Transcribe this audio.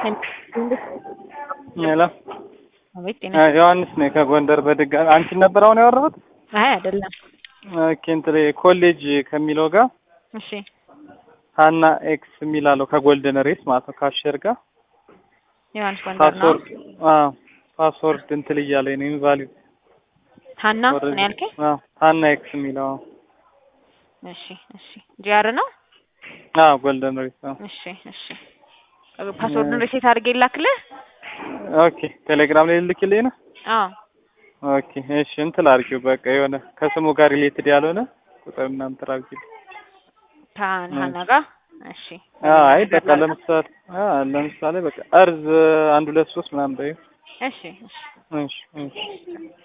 ሄሎ አቤት ጤና ዮሐንስ ነኝ ከጎንደር በድጋሚ አንቺን ነበር አሁን ያወራሁት? አይ አይደለም። ኦኬ እንትን ኮሌጅ ከሚለው ጋር እሺ ሀና ኤክስ የሚላለው ከጎልደን ሬስ ማለት ነው ካሸር ጋር ዮሐንስ ጎንደር ነው። ፓስወርድ አዎ ፓስወርድ እንትን እያለኝ ነው ኢንቫሊድ ሀና ምን ያልከኝ? አዎ ሀና ኤክስ የሚለው እሺ እሺ ጂአር ነው። አዎ ጎልደን ሬስ ነው። እሺ እሺ ፓስወርዱን ሪሴት አድርጌ ላክልህ። ኦኬ ቴሌግራም ላይ ልልክልኝ ነው። አዎ ኦኬ እሺ እንትን አድርጊው በቃ የሆነ ከስሙ ጋር ሪሌትድ ያልሆነ ቁጥር እና እንትን አድርጊው። ከሀና ጋር እሺ አይ በቃ ለምሳሌ አ ለምሳሌ በቃ እርዝ አንድ ሁለት ሶስት ምናምን በይው። እሺ እሺ እሺ እሺ